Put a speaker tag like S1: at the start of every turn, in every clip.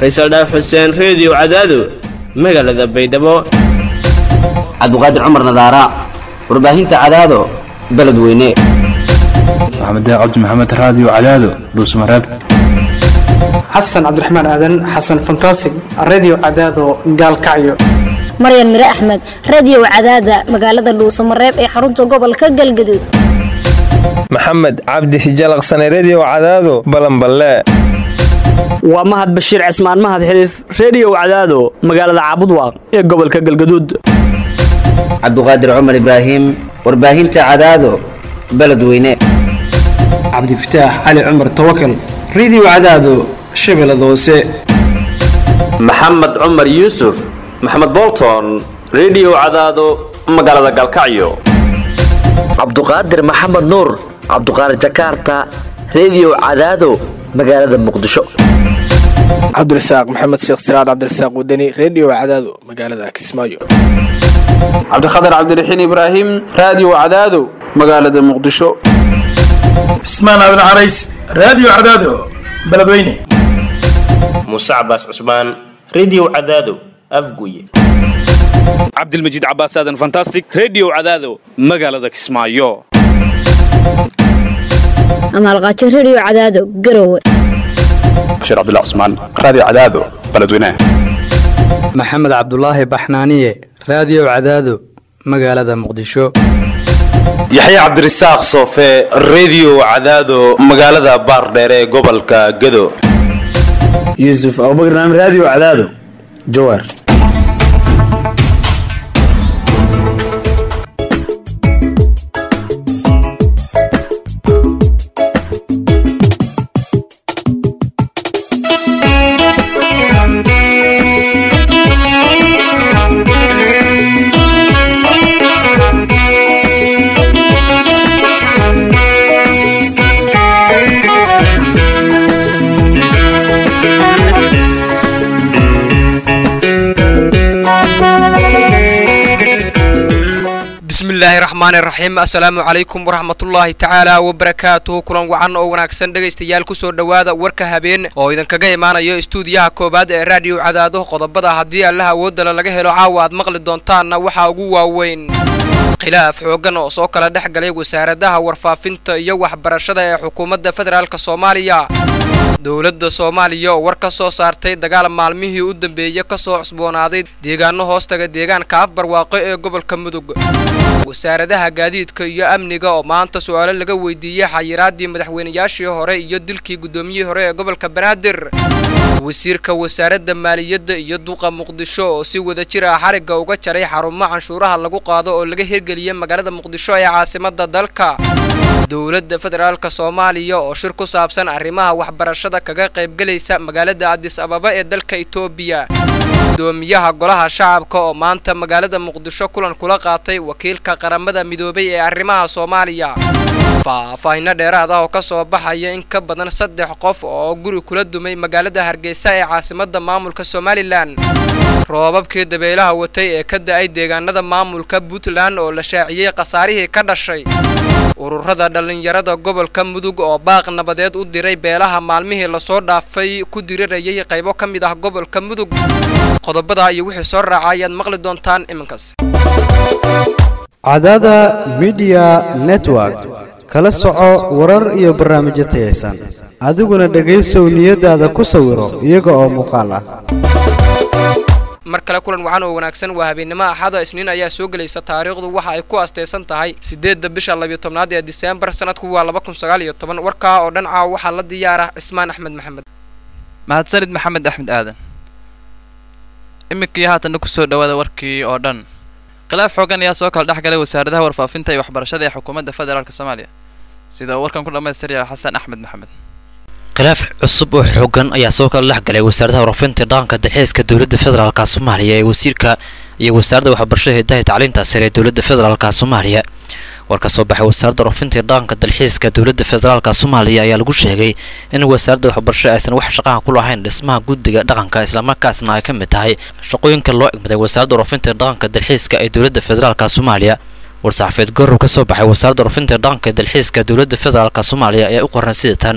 S1: faysal dhaaf xuseen reediyo cadaado magaalada baydhabo
S2: cabdiqaadir cumar nadaara warbaahinta cadaado beledweyne
S3: maxamed cabdi maxamed raadiyo cadaado dhuusmareeb
S4: xasan cabdiraxmaan aadan xasan fantasig redio cadaado gaalkacyo
S5: maryan mire axmed radiyow cadaada magaalada dhuusamareeb ee xarunta gobolka galgaduud
S6: maxamed cabdi hijalaqsane rediyo cadaado balanballe
S7: waa mahad bashiir cismaan mahad xiliif rediyow cadaado magaalada caabudwaaq ee gobolka galgaduud
S2: cabdiqaadir cumar ibraahim warbaahinta cadaado beledweyne
S4: cabdifataax cali cumar tawakal redio cadaado shabeellada hoose
S8: maxamed cumar yuusuf maxamed bolton rediyo cadaado magaalada galkacyo
S9: cabduqaadir maxamed nuur cabduqaadir jakaarta rediyo cadaado magaalada muqdisho
S10: cabdirasaaq maxamed sheekh siraad cabdirasaaq wadani rediyo cadaado magaalada kismaayo
S11: cabdikhatar cabdiraxiin ibraahim raadiyo cadaado magaalada muqdisho
S12: cismaan aadan carays raadiyo cadaado beledweyne
S13: muuse cabaas cusmaan rediyo cadaado afguye
S14: cabdilmajiid cabaas aadan fantastic rediyo cadaado magaalada kismaayo
S5: amaalqaajo rediyo cadaado garowe
S3: bashiir cabdilla cusmaan raadiyo cadaado beledweyne
S15: maxamed cabdulaahi baxnaaniye raadiyo cadaado magaalada muqdisho
S16: yaxya cabdirasaaq soofe rediyo cadaado magaalada baardheere ee gobolka gado
S17: yuusuf abubakar naam raadiyo cadaado jawaar
S18: bismillaahi raxmaani raxiim assalaamu calaykum waraxmatullaahi tacaala wabarakaatuhu kulan wacan oo wanaagsan dhegaystayaal kusoo dhowaada warka habeen oo idinkaga imaanayo istuudiyaha koowaad ee raadiyo cadaado qodobada haddii allaha awoodala laga helo caawa aad maqli doontaanna waxaa ugu waaweyn khilaaf xooggan oo soo kala dhex galay wasaaradaha warfaafinta iyo waxbarashada ee xukuumadda federaalk soomaaliya dowladda soomaaliya oo war ka soo saartay dagaal maalmihii u dambeeyey ka soo cusboonaaday deegaano hoostaga deegaanka afbarwaaqo ee gobolka mudug wasaaradaha gaadiidka iyo amniga oo maanta su-aalo laga weydiiyey xayiraadii madaxweynayaashii hore iyo dilkii guddoomiyihii hore ee gobolka banaadir wasiirka wasaaradda maaliyadda iyo duqa muqdisho oo si wada jir ah xarigga uga jaray xarumo canshuuraha lagu qaado oo laga hirgeliyay magaalada muqdisho ee caasimada dalka dowladda federaalk soomaaliya oo shir ku saabsan arrimaha waxbarashada kaga qaybgelaysa magaalada adis ababa ee dalka etoobiya gudoomiyaha golaha shacabka oo maanta magaalada muqdisho kulan kula qaatay wakiilka qaramada midoobay ee arrimaha soomaaliya faahfaahino dheeraad ah oo ka soo baxaya in ka badan saddex qof oo guri kula dumay magaalada hargeysa ee caasimada maamulka somalilan roobabkii dabeelaha watay ee ka da-ay deegaanada maamulka puntland oo la shaaciyey khasaarihii ka dhashay ururada dhallinyarada gobolka mudug oo baaq nabadeed u diray beelaha maalmihii lasoo dhaafay ku dirirayay qaybo ka mid ah gobolka mudug qodobada iyo wixii soo raaca ayaad maqli doontaan iminkaas
S19: cadaada midiya network kala soco warar iyo barnaamijyo tayaysan adiguna dhegaysow niyadaada ku sawiro iyaga oo muuqaal ah
S18: mar kale kulan wacan oo wanaagsan waa habeennimo axada isniin ayaa soo gelaysa taariikhdu waxa ay ku astaysan tahay siddeedda bisha labiyo tobnaad ee diseembar sanadku waa laba kun sagaal iyo toban warkaa oo dhan caawa waxaa la diyaara cismaan axmed maxamed
S20: mahadsanid maxamed axmed aadan iminkii haatanna kusoo dhawaada warkii oo dhan khilaaf xoogan ayaa soo kala dhex galay wasaaradaha warfaafinta iyo waxbarashada ee xukuumadda federaalk soomaaliya sida uu warkan ku dhammaystiraya xasan axmed maxamed
S21: khilaaf cusub oo xoogan ayaa soo kala dhex galay wasaaradaha warfaafinta dhaqanka dalxiiska dowladda federaalka soomaaliya ee wasiirka iyo wasaaradda waxbarashada hidaha tacliinta sare ee dowladda federaalka soomaaliya war ka soo baxay wasaaradda warfaafinta iyo dhaqanka dalxiiska dowladda federaalka soomaaliya ayaa lagu sheegay in wasaaradda waxbarashada aysan wax shaqaha ku lahayn dhismaha guddiga dhaqanka islamarkaasna ay ka mid tahay shaqooyinka loo egmaday wasaaradda warfaafinta iyo dhaqanka dalxiiska ee dowladda federaalka soomaaliya war-saxaafeed gorow ka soo baxay wasaaradda warfaafinta iyo dhaqanka dalxiiska dowladda federaalka soomaaliya ayaa u qoran sida tan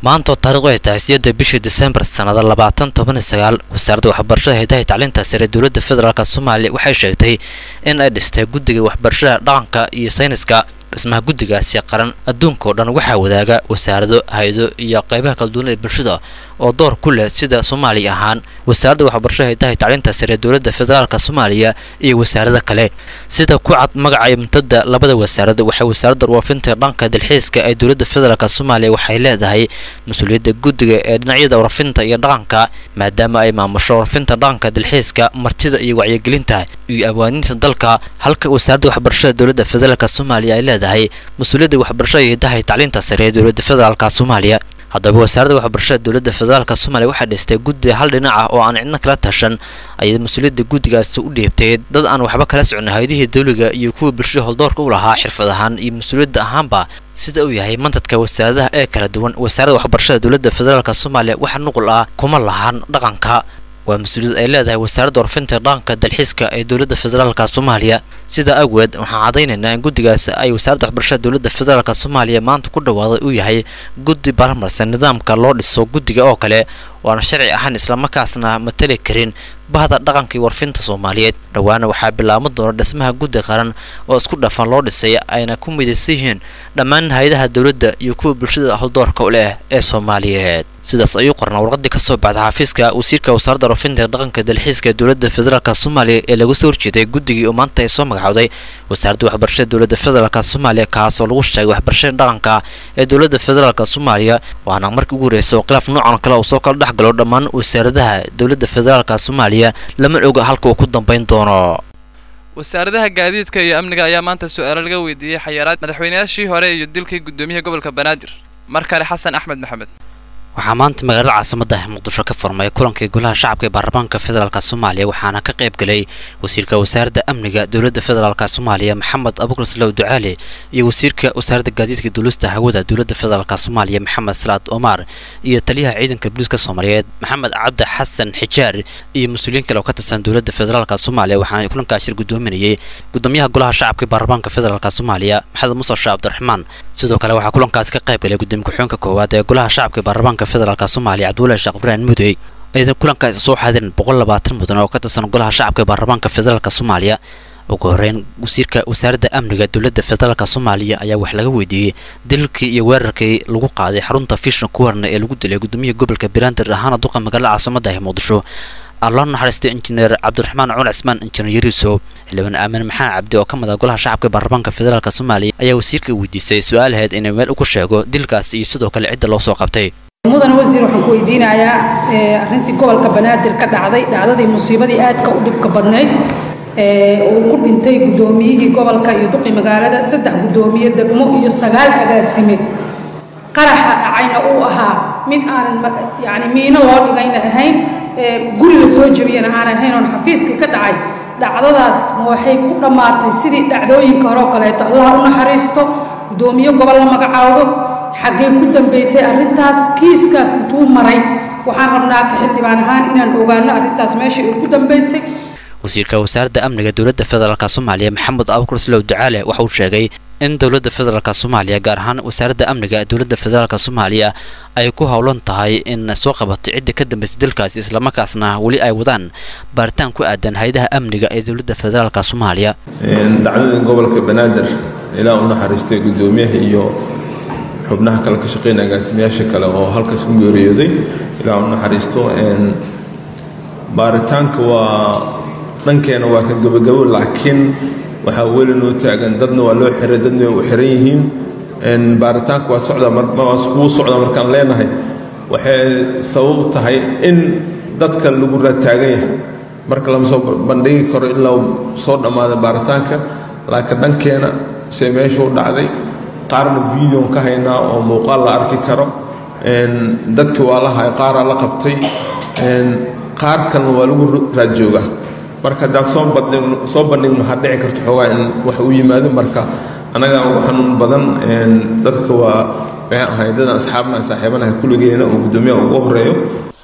S21: maanta oo taariikhdu ay tahay sideedda bishii disembar sannada labaatan toban iyo sagaal wasaaradda waxbarashada haydaha iyo tacliinta sare dowladda federaalk soomaaliya waxay sheegtay in ay dhistay guddiga waxbarashada dhaqanka iyo sayniska dhismaha guddigaasi qaran adduunka oo dhan waxaa wadaaga wasaarado hay-ado iyo qaybaha kala duwan ee bulshada oo door ku leh sida soomaaliya ahaan wasaaradda waxbarashada haydaha iyo tacliinta sare dowladda federaalk soomaaliya iyo wasaarada kale sida ku cad magaca iyo muntada labada wasaarada waxay wasaaradda warfaafinta dhanka dalxiiska ee dowladda federaalk soomaaliya waxay leedahay mas-uuliyadda guddiga ee dhinacyada warfinta iyo dhaqanka maadaama ay maamusho warfinta dhaqanka dalxiiska martida iyo wacyigelinta iyo abwaaniinta dalka halka wasaaradda waxbarashada dowladda federaalk soomaaliya ay leedahay mas-uuliyadda waxbarashada iyo hidaha iyo tacliinta sare ee dowladda federaalk soomaaliya haddaba wasaaradda waxbarashada dowladda federaalk soomaaliya waxaa dhistay guddi hal dhinac ah oo aan cidna kala tashan ayay mas-uuliyadda guddigaasi u dhiibtay dad aan waxba kala socon hay-adihii dawliga iyo kuwii bulshada holdoorka u lahaa xirfad ahaan iyo mas-uuliyadda ahaanba sida uu yahay mantadka wasaaradaha ee kala duwan wasaaradda waxbarashada dowladda federaalk soomaaliya waxa nuqul ah kuma lahan dhaqanka waa mas-uuliyad ay leedahay wasaaradda warfinta dhaqanka dalxiiska ee dowladda federaalk soomaaliya sidaa awgeed waxaan caddaynaynaa in guddigaas ay wasaaradda waxbarashada dowladda federaalk soomaaliya maanta ku dhawaaday uu yahay guddi baarmarsan nidaamka loo dhiso guddiga oo kale oo aan sharci ahaan islamarkaasna matali karin bahda dhaqanka iyo warfinta soomaaliyeed dhowaana waxaa bilaaban doona dhismaha guddi qaran oo isku dhafan loo dhisay ayna ku midaysan yihiin dhammaan hay-adaha dowladda iyo kuwa bulshada holdoorka u leh ee soomaaliyeed sidaas ayuu qornaa warqadii ka soo baxday xafiiska wasiirka wasaaradda warfinta dhaqanka dalxiiska ee dowladda federaalk soomaaliya ee lagu soo horjeeday guddigii oo maanta ay soo magacowday wasaaradda waxbarashada dowladda federaalk soomaaliya kaas oo lagu sheegay waxbarashada dhaqanka ee dowladda federaalk soomaaliya waana markii ugu horreysay oo khilaaf noocan kale uu soo kala dhex galo dhammaan wasaaradaha dowladda federaalk soomaaliya lama oga halka uu ku dambayn doono
S20: wasaaradaha gaadiidka iyo amniga ayaa maanta su-aalo laga weydiiyey xayiraad madaxweynayaashii hore iyo dilkii guddoomiyaha gobolka banaadir mar kale xasan axmed maxamed
S21: waxaa maanta magaalada caasimadda muqdisho ka furmay kulankii golaha shacabka ee baarlamaanka federaalk soomaaliya waxaana ka qayb galay wasiirka wasaaradda amniga dowladda federaalk soomaaliya maxamed abuukar salow ducaale iyo wasiirka wasaaradda gaadiidka duulista hawada dowladda federaalk soomaaliya maxamed salaad omar iyo taliyaha ciidanka booliiska soomaaliyeed maxamed cabdi xasan xijaar iyo mas-uuliyiin kale oo ka tirsan dowladda federaalk soomaaliya waxaana kulankaa shir guddoominayay gudoomiyaha golaha shacabka ee baarlamaanka federaalk soomaaliya maxamed muuse sheekh cabdiraxmaan sidoo kale waxaa kulankaasi ka qayb galay gudoomiye ku-xigeenka koowaad ee golaha shacabka ee baarlamaanka federaalk soomaaliya cabdullahi sheekh ibraahim mudey aydan kulankaasi soo xaadirin boqol labaatan mudan oo ka tirsan golaha shacabka ee baarlamaanka federaalk soomaaliya ugu horeyn wasiirka wasaaradda amniga dowladda federaalk soomaaliya ayaa wax laga weydiiyey dilkii iyo weerarkii lagu qaaday xarunta fishan kuwarna ee lagu dilay gudoomiyaha gobolka beerander ahaana duqa magaalada caasimada ee muqdisho alloo naxariistay injineer cabdiraxmaan cumar cismaan injineer yariso xildhibaan aamin maxamed cabdi oo ka mid ah golaha shacabka baarlamaanka federaalk soomaaliya ayaa wasiirka weydiisay su-aal ahayd inay meel ugu sheego dilkaas iyo sidoo kale cidda loo soo qabtay
S1: mudane wasiir waxaan ku weydiinayaa arrintii gobolka banaadir ka dhacday dhacdadii musiibadii aadka u dhibka badnayd uu ku dhintay guddoomiyihii gobolka iyo duqi magaalada saddex guddoomiye degmo iyo sagaal agaasime qaraxa dhacayna uu ahaa mid aanan yani miino loo dhigayna ahayn guri la soo jebiyana aan ahayn oon xafiiskii ka dhacay dhacdadaas ma waxay ku dhammaatay sidii dhacdooyinka hore oo kaleeto allah u naxariisto guddoomiye gobol la magacaabo xaggee ku dambaysay arrintaas kiiskaas intuu maray waxaan rabnaa ka xildhibaan ahaan inaan ogaano arrintaas meesha ay ku dambaysay
S21: wasiirka wasaaradda amniga dowladda federaalk soomaaliya maxamed abuukar slow ducaale waxa uu sheegay in dowladda federaalk soomaaliya gaar ahaan wasaaradda amniga dowladda federaalk soomaaliya ay ku howlan tahay in soo qabato cidda ka dambaysay dalkaasi islamarkaasna weli ay wadaan baaritaan ku aadan hay-adaha amniga ee dowladda federaalk soomaaliya
S22: dhacdada gobolka banaadir ilaa u naxariistay guddoomiyaha iyo xubnaha kale ka shaqeynaya agaasimayaasha kale oo halkaas ku geeriyooday ilaa u naxariisto baaritaanka waa dhankeena waa ka gabagabo laakiin waxaa weli noo taagan dadna waa loo xiray dadna way u xiran yihiin baaritaanka waa socda wuu socda markaan leenahay waxay sabab tahay in dadka lagu rataagan yahay marka lama soo bandhigi karo ilaa soo dhammaada baaritaanka laakiin dhankeena se meesha u dhacday qaarna videon ka haynaa oo muuqaal la arki karo dadki waa la hay qaaraa la qabtay qaar kalena waa lagu raad joogaa marka haddaan soo bandhigno soo bandhigno waxaa dhici karto xoogaa in wax u yimaado marka annagaa ugu xanuun badan dadka waa maxay ahay dadaan asxaabnaha saaxiibanaha kulligeena oo guddoomiyaha ugu horeeyo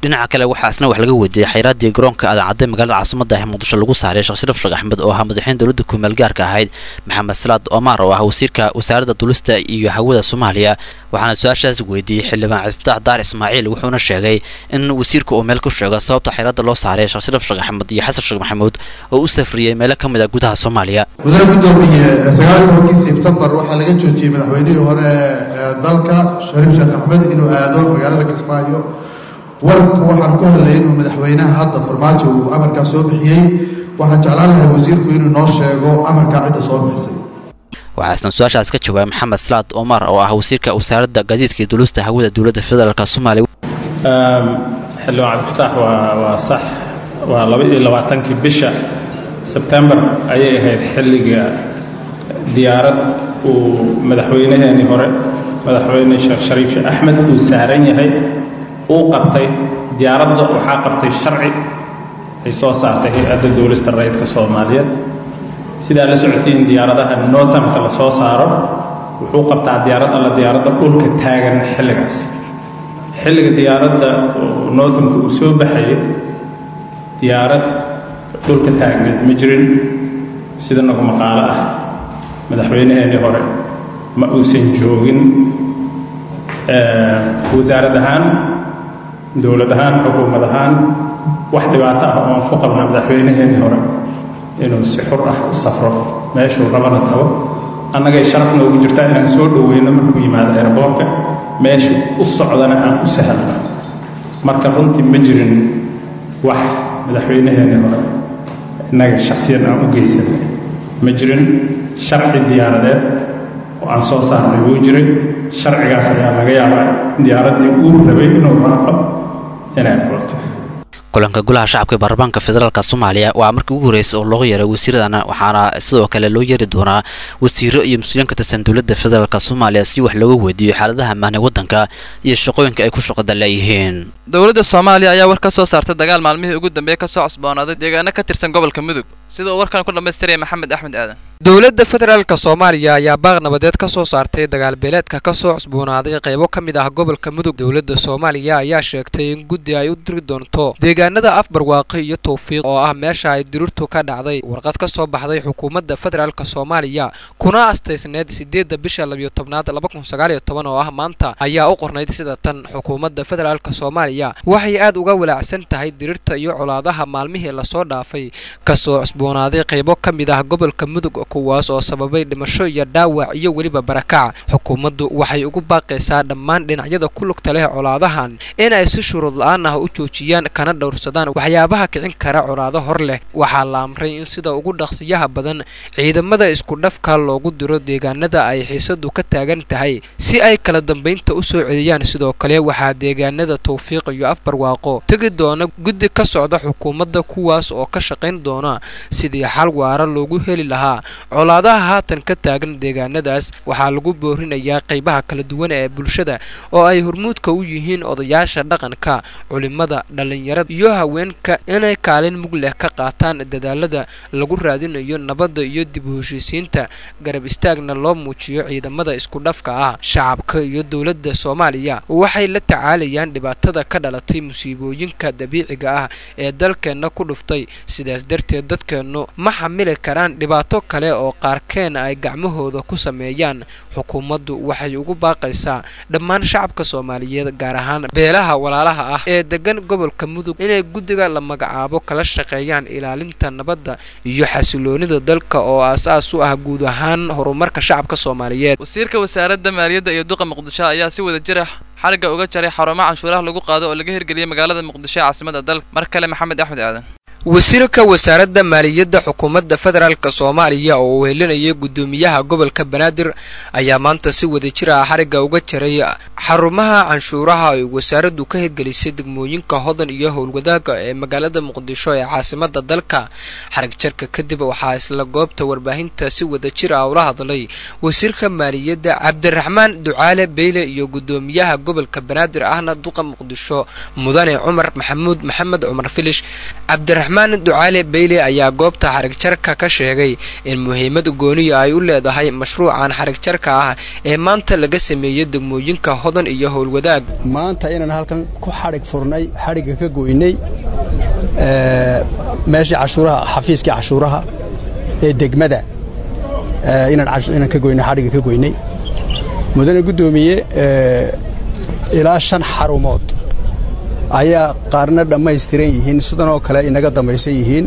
S21: dhinaca kale waxaa isna wax laga weydiiyey xayraadii garoonka adancadday magaalada caasimada ah muqdisho lagu saaray sheekh shariif sheekh axmed oo ahaa madaxweyne dowladda kumeel gaarka ahayd maxamed salaad omar oo ah wasiirka wasaaradda dulista iyo hawada soomaaliya waxaana su-aashaas weydiiyey xildhibaan cabdifataax daar ismaaciil wuxuuna sheegay in wasiirka uu meel ku sheego sababta xayraadda loo saaray sheekh shariif sheekh axmed iyo xasan sheekh maxamuud oo u safriyey meelo ka mid a gudaha soomaaliya
S6: mudane gudoomiye sagaal tobankii sebtembar waxaa laga joojiyey madaxweynihii hore ee dalka shariif sheekh axmed inuu aado magaalada kismaayo warka waxaan ku hadlayay inuu madaxweynaha hadda farmaajo uu amarkaa soo bixiyey waxaan jeclaan lahay wasiirku inuu noo sheego amarkaa cidda soo bixisay
S21: waxaa isna su-aashaas ka jawaabay maxamed salaad omar oo ah wasiirka wasaaradda gaadiidka iyo dulista hawada dowladda federaalk soomaaliya
S7: xildhibaan cabdifataax waa waa sax waa laba iyo labaatankii bisha sebtembar ayay ahayd xilliga diyaarad uu madaxweynaheenii hore madaxweyne sheekh shariif sheekh axmed uu saaran yahay uu qabtay diyaaradda waxaa qabtay sharci ay soo saartay hay-adda duulista rayidka soomaaliyeed sidaa la socotiin diyaaradaha notamka la soo saaro wuxuu qabtaa diyaarad alla diyaaradda dhulka taagan xilligaas xilliga diyaaradda notamka uu soo baxayay diyaarad dhulka taagneed ma jirin sida nagu maqaalo ah madaxweynaheenii hore ma uusan joogin wasaarad ahaan dowlad ahaan xukuumad ahaan wax dhibaato ah oon ku qabna madaxweynaheenii hore inuu si xur ah u safro meeshuu rabana tago annagay sharaf noogu jirtaa inaan soo dhoweyno markuu yimaado airboorka meeshuu u socdana aan u sahlno marka runtii ma jirin wax madaxweynaheenii hore innaga shakhsiyan aan u geysanay ma jirin sharci diyaaradeed oo aan soo saarnay wuu jiray sharcigaas ayaa laga yaabaa diyaaraddii uu rabay inuu raaco inay qabato
S21: kulanka golaha shacabka ee baarlamaanka federaalk soomaaliya waa markii ugu horreysay oo looga yeeray wasiiradana waxaana sidoo kale loo yeeri doonaa wasiiro iyo mas-uuliyiin ka tirsan dowladda federaalk soomaaliya si wax looga weydiiyo xaaladaha ammaanee waddanka iyo shaqooyinka ay ku shaqada leeyihiin
S20: dowladda soomaaliya ayaa war ka soo saartay dagaal maalmihii ugu dambeeyey ka soo cusboonaaday deegaano ka tirsan gobolka mudug sida uu warkan ku dhammaystiraya maxamed axmed aadan
S18: dowladda federaalka soomaaliya ayaa baaq nabadeed ka soo saartay dagaal beeleedka ka soo cusboonaaday qaybo ka mid ah gobolka mudug dowladda soomaaliya ayaa sheegtay in guddi ay u diri doonto deegaanada afbarwaaqi iyo towfiiq oo ah meesha ay dirirtu ka dhacday warqad ka soo baxday xukuumadda federaalka soomaaliya kuna astaysneed sideedda bisha labiyo tobnaad laba kun sagaal iyo toban oo ah maanta ayaa u qornayd sida tan xukuumadda federaalka soomaaliya waxay aad uga walaacsan tahay dirirta iyo colaadaha maalmihii lasoo dhaafay kasoo cusboonaaday qaybo ka mid ah gobolka mudug kuwaas oo sababay dhimasho iyo dhaawac iyo weliba barakac xukuumaddu waxay ugu baaqaysaa dhammaan dhinacyada ku lugta leh colaadahan in ay si shuruud la-aan ah u joojiyaan kana dhowrsadaan waxyaabaha kicin kara colaado hor leh waxaa la amray in sida ugu dhaqsiyaha badan ciidamada isku dhafka loogu diro deegaanada ay xiisadu ka taagan tahay si ay kala dambaynta u soo celiyaan sidoo kale waxaa deegaanada towfiiq iyo afbarwaaqo tegi doona guddi ka socda xukuumadda kuwaas oo ka shaqayn doona sidii xal waara loogu heli lahaa colaadaha haatan ka taagan deegaanadaas waxaa lagu boorinayaa qaybaha kala duwan ee bulshada oo ay hormuudka u yihiin odayaasha dhaqanka culimada dhallinyarada iyo haweenka inay kaalin mug leh ka qaataan dadaalada lagu raadinayo nabadda iyo dib u heshiisiinta garab istaagna loo muujiyo ciidamada isku dhafka ah shacabka iyo dowladda soomaaliya waxay la tacaalayaan dhibaatada ka dhalatay musiibooyinka dabiiciga ah ee dalkeenna ku dhuftay sidaas darteed dadkeennu ma xamili karaan dhibaato kale oo qaarkeen ay gacmahooda ku sameeyaan xukuumaddu waxay ugu baaqaysaa dhammaan shacabka soomaaliyeed gaar ahaan beelaha walaalaha ah ee degan gobolka mudug inay guddiga la magacaabo kala shaqeeyaan ilaalinta nabadda iyo xasiloonida dalka oo aas-aas u ah guud ahaan horumarka shacabka soomaaliyeed
S20: wasiirka wasaaradda maaliyadda iyo duqa muqdisho ayaa si wada jira xarigga uga jaray xarumo canshuuraha lagu qaado oo laga hirgeliyay magaalada muqdisho ee caasimada dalka mar kale maxamed axmed aadan
S18: wasiirka wasaaradda maaliyadda xukuumadda federaalk soomaaliya oo uu helinayay guddoomiyaha gobolka banaadir ayaa maanta si wada jir ah xarigga uga jaray xarumaha canshuuraha ay wasaaraddu ka hirgelisay degmooyinka hodan iyo howlwadaaga ee magaalada muqdisho ee caasimada dalka xarig jarka kadib waxaa isla goobta warbaahinta si wada jir ah ula hadlay wasiirka maaliyadda cabdiraxmaan ducaale beyle iyo guddoomiyaha gobolka banaadir ahna duqa muqdisho mudane cumar maxamuud maxamed cumar filish cabdiraxmaan cabdiraxmaan ducaale beyle ayaa goobta xarigjarka ka sheegay in muhiimad gooniya ay u leedahay mashruucan xarigjarka ah ee maanta laga sameeyey degmooyinka hodan iyo howlwadaag
S2: maanta inaan halkan ku xadhig furnay xadhigga ka goynay meeshii cashuuraha xafiiskii cashuuraha ee degmada inaan ka goynay xadhigga ka goynay mudane guddoomiye ilaa shan xarumood ayaa qaarna dhammaystiran yihiin sidan oo kale inaga dambaysan yihiin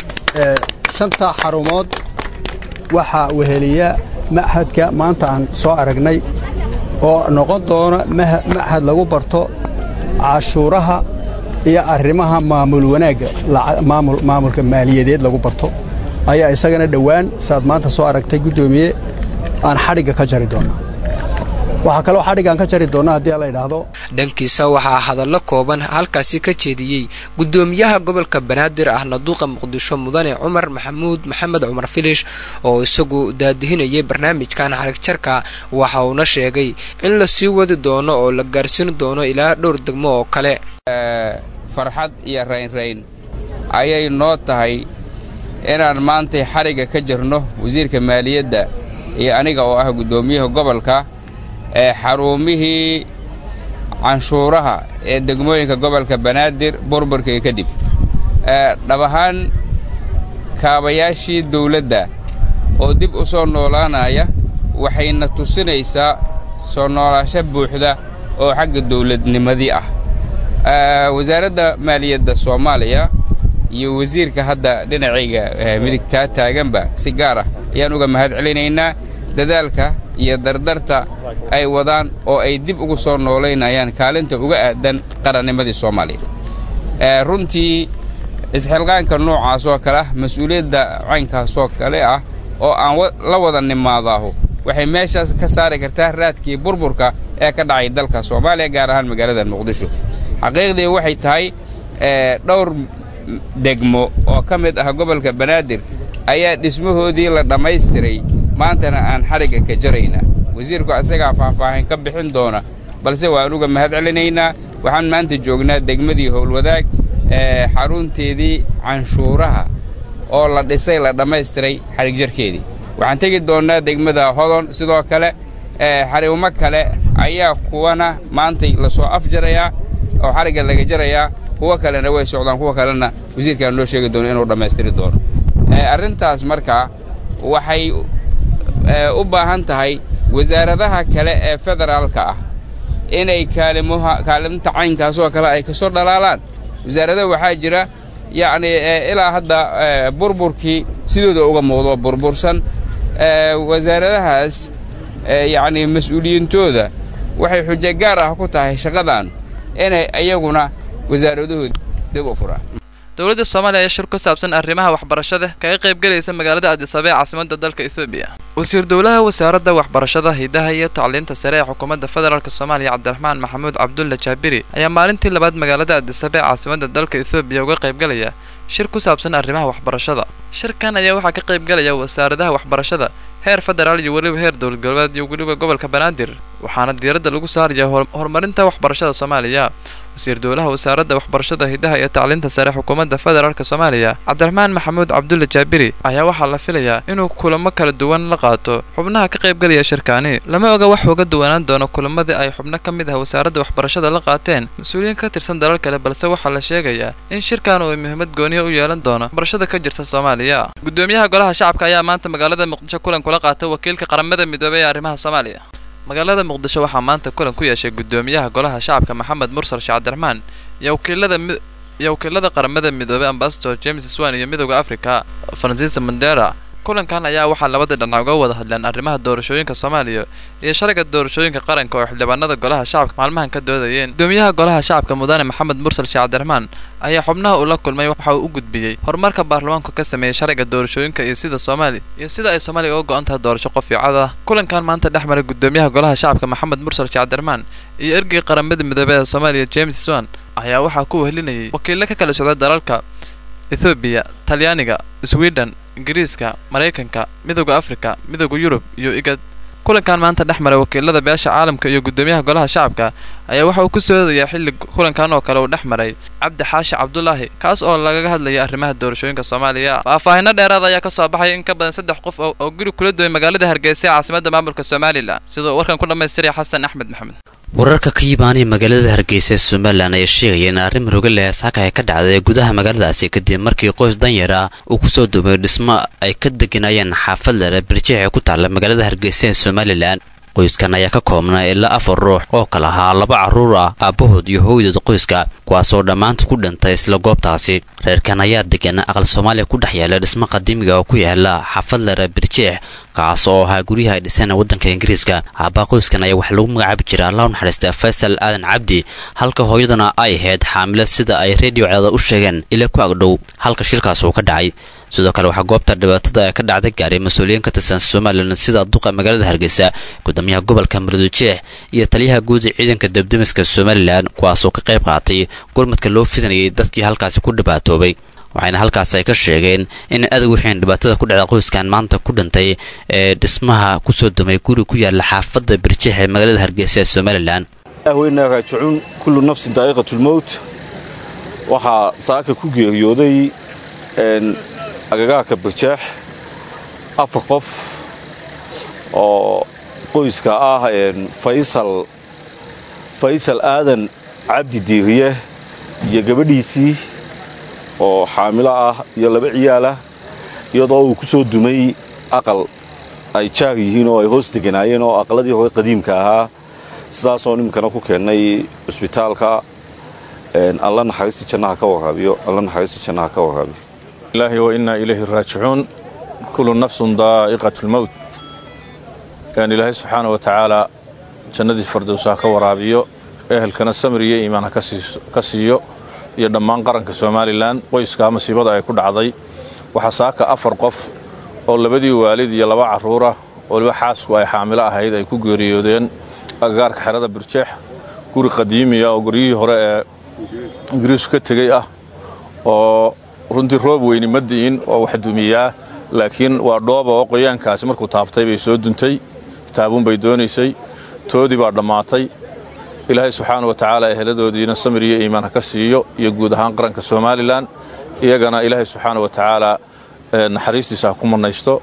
S2: shantaa xarumood waxaa weheliya machadka maanta aan soo aragnay oo noqon doona machad lagu barto cashuuraha iyo arrimaha maamul wanaagga maamulka maaliyadeed lagu barto ayaa isagana dhowaan saaad maanta soo aragtay guddoomiye aan xadhigga ka jari doonnaa waxaa kaloo xadhiggaan ka jari doonnaa haddii la idhaahdo
S18: dhankiisa waxaa hadallo kooban halkaasi ka jeediyey guddoomiyaha gobolka banaadir ahna duuqa muqdisho mudane cumar maxamuud maxamed cumar filish oo isagu daadihinayay barnaamijkan xarigjarka waxa uuna sheegay in la sii wadi doono oo la gaarsiin doono ilaa dhowr degmo oo kale
S4: farxad iyo raynrayn ayay noo tahay inaan maantay xarigga ka jirno wasiirka maaliyadda iyo aniga oo ah guddoomiyaha gobolka ee xarumihii canshuuraha ee degmooyinka gobolka banaadir burburkii kadib dhab ahaan kaabayaashii dawladda oo dib u soo noolaanaya waxayna tusinaysaa soo noolaasho buuxda oo xagga dawladnimadii ah wasaaradda maaliyadda soomaaliya iyo wasiirka hadda dhinacayga midigtaa taaganba si gaar ah ayaan uga mahad celinaynaa dadaalka iyo dardarta ay wadaan oo ay dib ugu soo noolaynayaan kaalinta uga aadan qarannimadii soomaaliya runtii isxilqaanka noocaas oo kale ah mas-uuliyadda caynkaasoo kale ah oo aan la wada nimaadaahu waxay meeshaas ka saari kartaa raadkii burburka ee ka dhacay dalka soomaaliya gaar ahaan magaalada muqdisho xaqiiqdii waxay tahay dhowr degmo oo ka mid ah gobolka banaadir ayaa dhismahoodii la dhammaystiray maantana aan xarigga ka jarayna wasiirku asagaa faahfaahin ka bixin doona balse waan uga mahad celinaynaa waxaan maanta joognaa degmadii howlwadaag ee xarunteedii canshuuraha oo la dhisay la dhammaystiray xarig jarkeedii waxaan tegi doonnaa degmada hodon sidoo kale xariimo kale ayaa kuwana maantay lasoo afjarayaa oo xarigga laga jarayaa kuwo kalena way socdaan kuwa kalena wasiirkaan noo sheegi doono inuu dhammaystiri doono arrintaas markaa waxay u baahan tahay wasaaradaha kale ee federaalka ah inay kaalimuha kaalimta caynkaasoo kale ay ka soo dhalaalaan wasaarada waxaa jira yacnii ilaa hadda burburkii sidooda uga muuqdo burbursan wasaaradahaas yacnii mas-uuliyiintooda waxay xujo gaar ah ku tahay shaqadan inay iyaguna wasaaradahooda dib u furaan
S20: dowladda soomaaliya ayaa shir ku saabsan arrimaha waxbarashada kaga qaybgelaysa magaalada addisabee caasimada dalka ethoobiya wasiir dowlaha wasaaradda waxbarashada hidaha iyo tacliinta sare ee xukuumadda federaalk soomaaliya cabdiraxmaan maxamuud cabdulla jaabiri ayaa maalintii labaad magaalada addisabee caasimada dalka ethoobiya uga qaybgalaya shir ku saabsan arrimaha waxbarashada shirkan ayaa waxaa ka qaybgalaya wasaaradaha waxbarashada heer federaal iyo weliba heer dowlad goboleed iyo weliba gobolka banaadir waxaana diiradda lagu saaraya horumarinta waxbarashada soomaaliya wasiir dowlaha wasaaradda waxbarashada hidaha iyo tacliinta sare xukuumadda federaalk soomaaliya cabdiraxmaan maxamuud cabdulla jaabiri ayaa waxaa la filayaa inuu kulamo kala duwan la qaato xubnaha ka qaybgalaya shirkaani lama oga wax uga duwanaan doono kulamadii ay xubno ka mid ah wasaaradda waxbarashada la qaateen mas-uuliyiin ka tirsan dalal kale balse waxaa la sheegayaa in shirkan uu muhiimad gooniya u yeelan doono waxbarashada ka jirta soomaaliya gudoomiyaha golaha shacabka ayaa maanta magaalada muqdisho kulan kula qaatay wakiilka qaramada midoobey ee arrimaha soomaaliya magaalada muqdisho waxaa maanta kulan ku yeeshay gudoomiyaha golaha shacabka maxamed mursal sheekh cabdiraxmaan iyo wakiilada iyo wakiilada qaramada midoobey ambasador james swan iyo midooda africa francis mandera kulankan ayaa waxaa labada dhinac uga wada hadleen arrimaha doorashooyinka soomaaliya iyo sharciga doorashooyinka qaranka oo xildhibaanada golaha shacabka maalmahan ka doodayeen gudoomiyaha golaha shacabka mudane maxamed mursal sheekh cabdiraxmaan ayaa xubnaha uu la kulmay waxa uu u gudbiyey horumarka baarlamaanku ka sameeyey sharciga doorashooyinka iyo sida soomaali iyo sida ay soomaaliya uga go-an tahay doorasho qof iyo cod ah kulankan maanta dhex maray gudoomiyaha golaha shacabka maxamed mursal sheekh cabdiraxmaan iyo ergeyga qaramada midoobey ee soomaaliya james swan ayaa waxaa ku wehlinayay wakiilo ka kala socda dalalka ethoobiya talyaaniga sweden ingiriiska maraykanka midooda afrika midooda yurub iyo igad kulankan maanta dhex maray wakiilada beesha caalamka iyo gudoomiyaha golaha shacabka ayaa waxa uu ku soo hodayaa xilli kulankan oo kale uu dhex maray cabdi xaashi cabdulaahi kaas oo lagaga hadlayay arrimaha doorashooyinka soomaaliya faahfaahinno dheeraad ayaa ka soo baxaya in ka badan saddex qof oo guri kula duway magaalada hargeysa ee caasimadda maamulka somalilan sidoo warkan ku dhammaystiraya xasan axmed maxamed
S21: wararka ka yimaanaya magaalada hargeysa ee somalilan ayaa sheegaya in arrin muruga leh saaka ay ka dhacday gudaha magaaladaasi kadib markii qoys danyar ah uu kusoo dumay dhismo ay ka deganayeen xaafad lere birjeex ee ku taalla magaalada hargeysa ee somalilan qoyskan ayaa ka koobnaa ilaa afar ruux oo kala ahaa laba carruur ah aabbahood iyo hooydood qoyska kuwaasoo dhammaanta ku dhintay isla goobtaasi reerkan ayaa degan aqal soomaaliya ku dhex yaala dhismo qadiimiga oo ku yaala xaafad lere birjeex kaas oo ahaa guryaha ay dhiseen waddanka ingiriiska aabbaha qoyskan ayaa waxaa lagu magacaabi jira allah u naxariista faysal aadan cabdi halka hooyaduna ay ahayd xaamilo sida ay reediyo cadaada u sheegeen ilaa ku agdhow halka shilkaas uu ka dhacay sidoo kale waxaa goobta dhibaatada ee ka dhacday gaaray mas-uuliyiin ka tirsan somalilan sida duqa magaalada hargeysa gudoomiyaha gobolka mardujeex iyo taliyaha guud ee ciidanka debdemiska somalilan kuwaasoo ka qayb qaatay gurmadka loo fidinayay dadkii halkaasi ku dhibaatoobay waxayna halkaas ay ka sheegeen in adag wixiin dhibaatada ku dhacda qoyskan maanta ku dhintay ee dhismaha kusoo dumay guri ku yaala xaafadda birjeex ee magaalada hargeysa ee somalilan
S8: ahweynaa raajicuun kullu nafsin daa'iqatulmowt waxaa saaka ku geeriyooday agagaarka birjeex afar qof oo qoyska ah faysal faysal aadan cabdi diiriye iyo gabadhiisii oo xaamilo ah iyo laba ciyaalah iyadoo uu ku soo dumay aqal ay jaar yihiin oo ay hoos deganaayeen oo aqaladii hore qadiimka ahaa sidaasoo nimankana ku keennay cusbitaalka alla naxariista jannaha ka waraabiyo alla naxariista jannaha ka waraabiyo
S22: ilaahi wa innaa ilayhi raajicuun kullu nafsun daa'iqatu lmowt kan ilaahay subxaana wa tacaala jannadii fardowsa ha ka waraabiyo ehelkana samir iyo iimaan ha ka siiyo iyo dhammaan qaranka somalilan qoyskaa masiibada ay ku dhacday waxaa saaka afar qof oo labadii waalid iyo laba carruurah oo waliba xaasku ay xaamilo ahayd ay ku geeriyoodeen agagaarka xerada birjeex guri qadiimiya oo guryihii hore ee ingiriisku ka tegey ah oo runtii roob weyni ma di'in oo wax dumiyaa laakiin waa dhooba oo qoyaankaasi markuu taabtay bay soo duntay kitaabuun bay doonaysay toodii baa dhammaatay ilaahay subxaana wa tacaala eheladoodiina samir iyo iimaan ha ka siiyo iyo guud ahaan qaranka somalilan iyagana ilaahay subxaana wa tacaala naxariistiisa ha ku mannaysto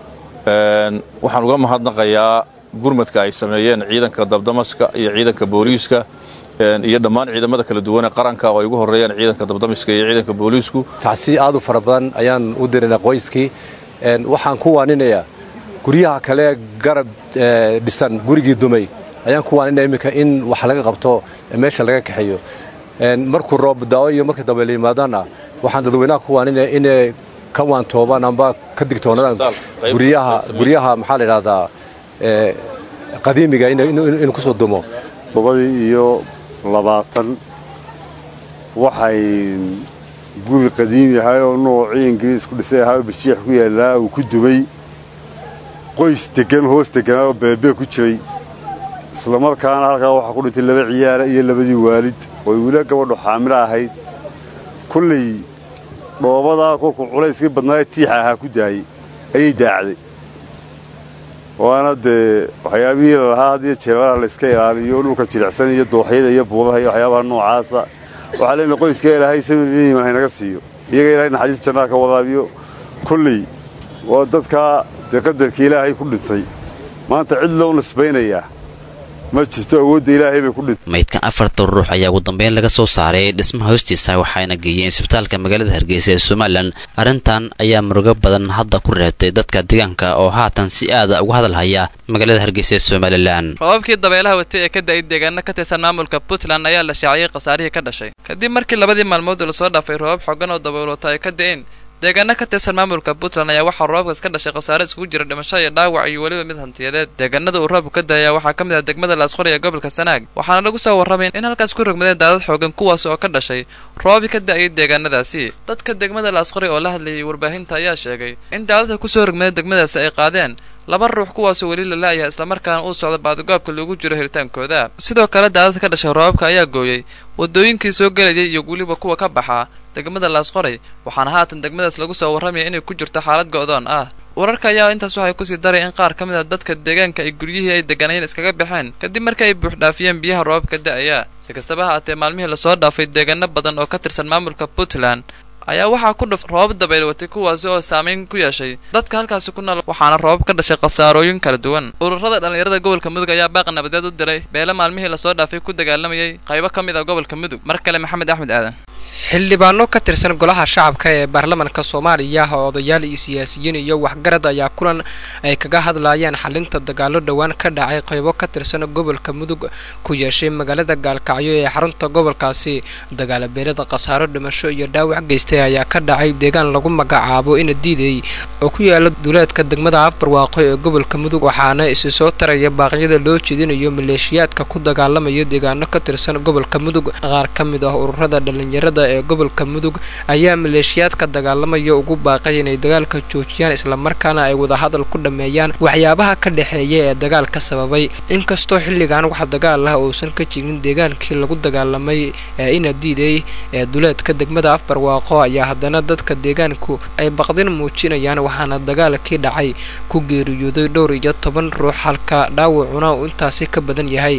S22: waxaan uga mahadnaqayaa gurmadka ay sameeyeen ciidanka dabdamaska iyo ciidanka booliiska iyo dhammaan ciidamada kala duwan ee qaranka oo ay ugu horreeyaan ciidanka dabdamiska iyo ciidanka booliisku
S9: tacsi aad u fara badan ayaan u diraynaa qoyskii waxaan ku waaninayaa guryaha kale garab dhisan gurigii dumay ayaan ku waaninaya iminka in wax laga qabto meesha laga kaxeeyo markuu roob da'o iyo markii dambe la yimaadana waxaan dadweynaha ku waaninaya inay ka waantoobaan amba ka digtoonaadaan guryaha guryaha maxaa la idhahdaa qadiimiga inuu ku soo dumo
S23: labadii iyo labaatan waxay guri qadiimi ahay oo noocii ingiriis ku dhisay ahaa oo birjiix ku yaallaa uu ku dumay qoys deggan hoos degganaa oo beebee ku jiray islamarkaana halkaa waxaa ku dhintay laba ciyaara iyo labadii waalid oo wila gabadhu xaamilo ahayd kolley dhoobadaa kolkuu culayskii badnaaye tiixa ahaa ku daayey ayay daacday waana dee waxyaabihii lalahaa hadiyo jeebalaha layska ilaaliyo dhulka jilicsan iyo dooxyada iyo buubaha iyo waxyaabaha noocaasa waxaa leenahay qoyska ilaahay sababiiman haynaga siiyo iyaga ilahay naxariis jannaha ka wadaabiyo kolley waa dadkaa dee qadarkii ilaahay ku dhintay maanta cid loo nisbaynayaa ma jirto awoodda ilaahay bay ku dhintay
S21: maydkan afartan ruux ayaa ugu dambeyn laga soo saaray dhismaha hoostiisa waxayna geeyeen isbitaalka magaalada hargeysa ee somalilan arrintan ayaa murugo badan hadda ku reebtay dadka deegaanka oo haatan si aada uga hadalhaya magaalada hargeysa ee somalilan
S20: roobabkii dabeelaha watay ee ka da'ay deegaano ka tirsan maamulka puntland ayaa la shaaciyey khasaarihii ka dhashay kadib markii labadii maalmood lasoo dhaafay roobab xoogan oo dabeelota ay ka da'een deegaano ka tirsan maamulka puntland ayaa waxaa roobabkaas ka dhashay khasaare iskugu jira dhimasho iyo dhaawac iyo weliba mid hantiyadeed deegaanada uu roobku ka da'aya waxaa ka mid ah degmada laasqori ee gobolka sanaag waxaana lagu soo warramay in halkaas ku rogmadeen daadad xoogan kuwaas oo ka dhashay roobi ka da'ayay deegaanadaasi dadka degmada laasqori oo la hadlayay warbaahinta ayaa sheegay in daadadka kusoo rogmadeen degmadaasi ay qaadeen laba ruux kuwaasoo weli la la'yahay islamarkaana uu socdo baadigoobka loogu jiro helitaankooda sidoo kale daadad ka dhashay roobabka ayaa gooyey wadooyinkii soo gelayay iyo weliba kuwa ka baxa degmada laasqoray waxaana haatan degmadaas lagu soo warramaya inay ku jirto xaalad go'doon ah wararka ayaa intaas waxay kusii daray in qaar ka mid a dadka deegaanka ay guryihii ay deganayeen iskaga baxeen kadib markii ay buuxdhaafiyeen biyaha roobabka da'aya si kastaba ha aatee maalmihii lasoo dhaafay deegaano badan oo ka tirsan maamulka puntland ayaa waxaa ku dhuf roobab dabayl watay kuwaasi oo saameyn ku yeeshay dadka halkaasi ku nool waxaana roobab ka dhashay khasaarooyin kala duwan ururada dhallinyarada gobolka mudug ayaa baaq nabadeed u diray beele maalmihii lasoo dhaafay ku dagaalamayay qaybo ka mid ah gobolka mudug mar kale maxamed axmed aadan
S18: xildhibaano ka tirsan golaha shacabka ee baarlamaanka soomaaliya oo odayaal iyo siyaasiyiin iyo waxgarad ayaa kulan ay kaga hadlayaan xalinta dagaalo dhowaan ka dhacay qaybo ka tirsan gobolka mudug ku yeeshay magaalada gaalkacyo ee xarunta gobolkaasi dagaalo beelada khasaaro dhimasho iyo dhaawac geystay ayaa ka dhacay deegaan lagu magacaabo ina diiday oo ku yaala duleedka degmada afbarwaaqo ee gobolka mudug waxaana isi soo taraya baaqyada loo jeedinayo maleeshiyaadka ku dagaalamaya deegaano ka tirsan gobolka mudug qaar ka mid ah ururada dhalinyarada ee gobolka mudug ayaa maleeshiyaadka dagaalamaya ugu baaqay inay dagaalka joojiyaan islamarkaana ay wadahadal ku dhammeeyaan waxyaabaha ka dhexeeya ee dagaalka sababay inkastoo xilligan wax dagaal ah uusan ka jirin deegaankii lagu dagaalamay ee ina diiday ee duleedka degmada afbarwaaqo ayaa haddana dadka deegaanku ay baqdin muujinayaan waxaana dagaalkii dhacay ku geeriyooday dhowr iyo toban ruux halka dhaawacuna uu intaasi ka badan yahay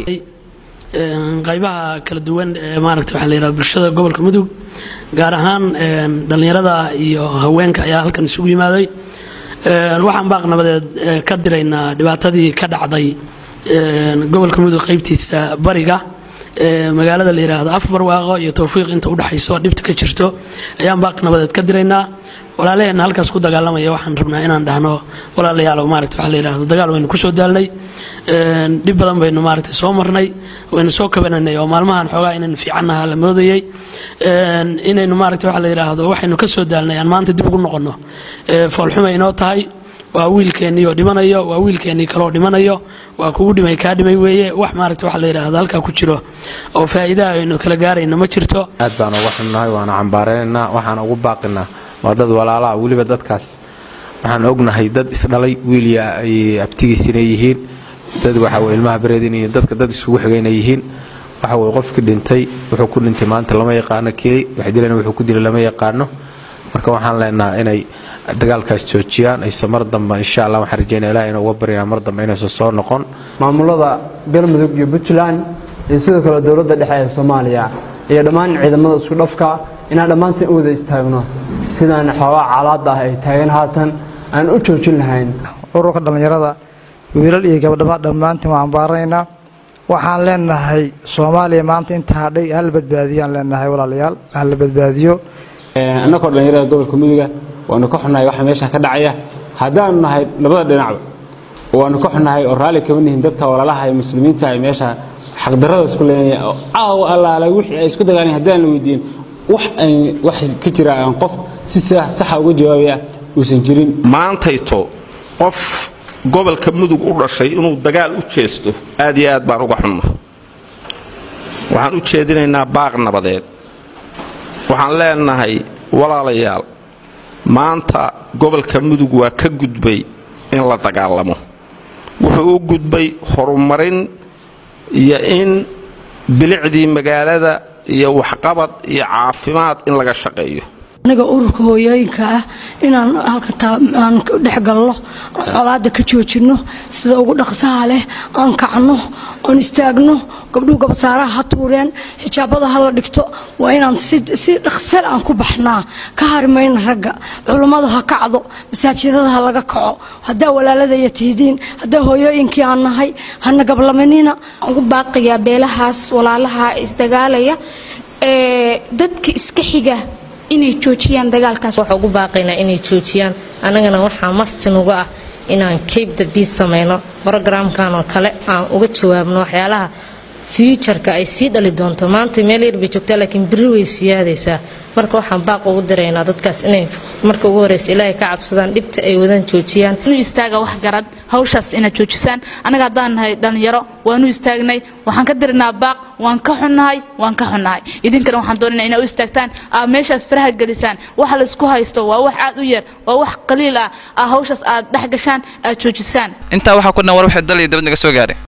S10: qaybaha kala duwan ee maaragta waxaa la yidhahda bulshada gobolka mudug gaar ahaan dhallinyarada iyo haweenka ayaa halkan isugu yimaaday waxaan baaq nabadeed ka diraynaa dhibaatadii ka dhacday gobolka mudug qaybtiisa bariga magaalada la yidhaahdo afbarwaaqo iyo towfiiq inta udhexayso dhibta ka jirto ayaan baaq nabadeed ka diraynaa walaalaheenna halkaas ku dagaalamaya waxaan rabnaa inaan dhahno walaalayaal maaragta waxaa la yidhahdo dagaal waynu kusoo daalnay dhib badan baynu maaragtay soo marnay waynu soo kabananay oo maalmahan xoogaa inaynu fiicannaha la moodayay inaynu maaragta waxaa la yidhaahdo waxaynu ka soo daalnay aan maanta dib ugu noqonno foolxuma inoo tahay waa wiilkeennii oo dhimanayo waa wiilkeennii kaleoo dhimanayo waa kugu dhimay kaa dhimay weeye wax maaragta waxa la yidhaahdo halkaa ku jiro oo faa'iidaha aynu kala gaarayno ma jirto
S11: aad baan uga xunnahay waana cambaaraynaynaa waxaan ugu baaqinaa waa dad walaalaha weliba dadkaas waxaan ognahay dad isdhalay wiilya ay abtigiisina yihiin dad waxaw ilmaha bareedin iyo dadka dad isugu xigayna yihiin waxa weye qofkii dhintay wuxuu ku dhintay maanta lama yaqaano keli wax dilana wuxuu ku dilay lama yaqaano marka waxaan leenaha inay dagaalkaas joojiyaan ayse mar dambe insha allah waxaan rajeynaya ilaah inuu uga baryana mar dambe inaysan soo noqon
S12: maamulada galmudug iyo puntland iyo sidoo kale dowladda dhexe ee soomaaliya iyo dhammaan ciidamada isku dhafka inaan dhammaantan u wada istaagno sidaan xoogaa calaada ah ay taagan haatan aan u joojin lahayn
S24: ururka dhallinyarada wiilal iyo gabdhaba dhammaantiin waan ambaaranaynaa waxaan leenahay soomaaliya maanta inta hadhay hal badbaadiyaan leenahay walaalayaal hala badbaadiyo
S25: annagoo dhallinyarada gobolka muduga waanu ka xunnahay waxa meeshan ka dhacaya haddaanu nahay labada dhinacba waanu ka xunnahay oo raalli kama nihin dadka walaalaha ee muslimiinta ay meesha xaqdarrada isku leenaya oo caawa allaala wixii ay isku dagaaleen haddaan la weydiin wax ay wax ka jira aan qof si saxa uga jawaabaya uusan jirin
S26: maantayto qof gobolka mudug u dhashay inuu dagaal u jeesto aad iyo aad baan uga xunna waxaan u jeedinaynaa baaq nabadeed waxaan leenahay walaalayaal maanta gobolka mudug waa ka gudbay in la dagaalamo wuxuu u gudbay horumarin iyo in bilicdii magaalada iyo waxqabad iyo caafimaad in laga shaqeeyo
S27: aniga ururka hooyooyinka ah inaan halkaan dhex galno aan colaada ka joojinno sida ugu dhaqsaha leh aan kacno oon istaagno gabdhuhu gabsaaraha ha tuureen xijaabada ha la dhigto waa inaan si dhaqsal aan ku baxnaa ka harimayna ragga culummadu ha kacdo masaajidada ha laga kaco haddaa walaaladaya tihidiin haddaa hooyooyinkii aan nahay hana gablamanina
S28: ugu baaqiyaa beelahaas walaalaha isdagaalaya ee dadka iska xiga inay joojiyaan dagaalkaas
S29: waxaa ugu baaqaynaa inay joojiyaan annagana waxaa mastinuga ah inaan cape the beas samayno brogramkan oo kale aan uga jawaabno waxyaalaha fuujarka ay sii dhali doonto maanta meel yar bay joogtaa laakiin beri way siyaadaysaa marka waxaan baaq ugu diraynaa dadkaas inay marka ugu horeysa ilaahay ka cabsadaan dhibta ay wadaan joojiyaan
S30: inu istaaga wax garad hawshaas inaad joojisaan annaga haddaan nahay dhallinyaro waanu istaagnay waxaan ka dirinaa baaq waan ka xunnahay waan ka xunnahay idinkana waxaan doonayna inaad u istaagtaan aa meeshaas faraha gelisaan waxa laysku haysto waa wax aad u yar waa wax qaliil ah aa hawshaas aad dhex gashaan aad joojisaan
S20: intaa waxaa ku dhan war waxay dal iyo dabad naga soo gaaray